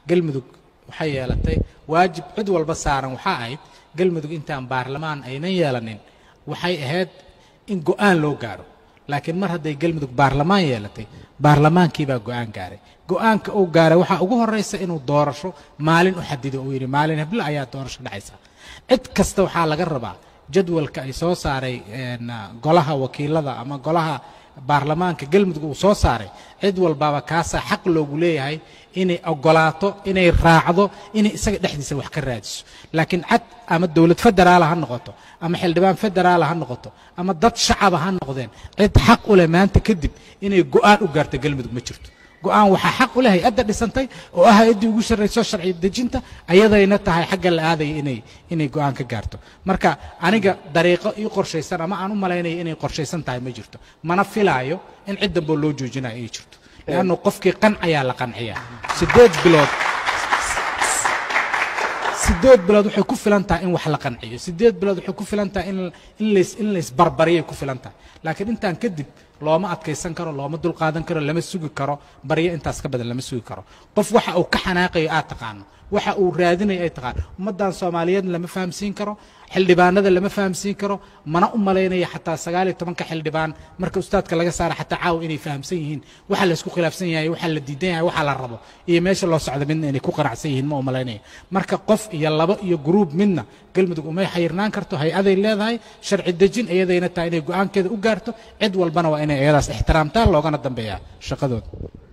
galmudug waxay yeelatay waajib cid walba saaran waxaa ahayd galmudug intaan baarlamaan aynan yeelanin waxay ahayd in go'aan loo gaaro laakiin mar hadday galmudug baarlamaan yeelatay baarlamaankii baa go'aan gaaray go'aanka uu gaaray waxaa ugu horraysa inuu doorasho maalin u xadido uu yidhi maalin heblo ayaa doorasho dhacaysa cid kasta waxaa laga rabaa jadwalka ay soo saaray golaha wakiilada ama golaha baarlamaanka galmudug uu soo saaray cid walbaaba kaasaa xaq loogu leeyahay inay ogolaato inay raacdo inay isaga dhexdiisa wax ka raadiso laakiin cad ama dowlad federaala ha noqoto ama xildhibaan federaala ha noqoto ama dad shacaba ha noqdeen cid xaq u leh maanta kadib inay go'aan u gaarto galmudug ma jirto go'aan waxaa xaq u leh hay-adda dhisantay oo ah hay-addii ugu sharrayso sharci dejinta ayadayna tahay xagga la aadaya inay inay go'aan ka gaarto marka aniga dariiqo ii qorshaysan ama aan u malaynaya inay qorshaysan tahay ma jirto mana filaayo in cid damboo loo joojinayo ay jirto leannu qofkii qancayaa la qanciyaa siddeed bilood siddeed bilood waxay ku filan tahay in wax la qanciyo siddeed bilood waxay ku filan tahay in in lays in laysbarbariyay ku filan tahay laakiin intaan kadib looma adkaysan karo looma dulqaadan karo lama sugi karo baryo intaas ka badan lama sugi karo qof waxa uu ka xanaaqayo aad taqaano waxa uu raadinayo ay taqaano ummaddan soomaaliyeed lama fahamsiin karo xildhibaanada lama fahamsiin karo mana u malaynaya xataa sagaal iyo tobanka xildhibaan marka ustaadka laga saara xataa caawa inay fahamsan yihiin waxa la isku khilaafsan yahay waxa la diidan yahay waxa la rabo iyo meesha loo socdo midna inay ku qanacsan yihiin ma u malaynaya marka qof iyo labo iyo gruub midna galmudug umay xayirnaan karto hay-aday leedahay sharci dejin iyadayna tahay inay go'aankeeda u gaarto cid walbana waa inay iyadaas ixtiraamtaan loogana dambeeyaa shaqadooda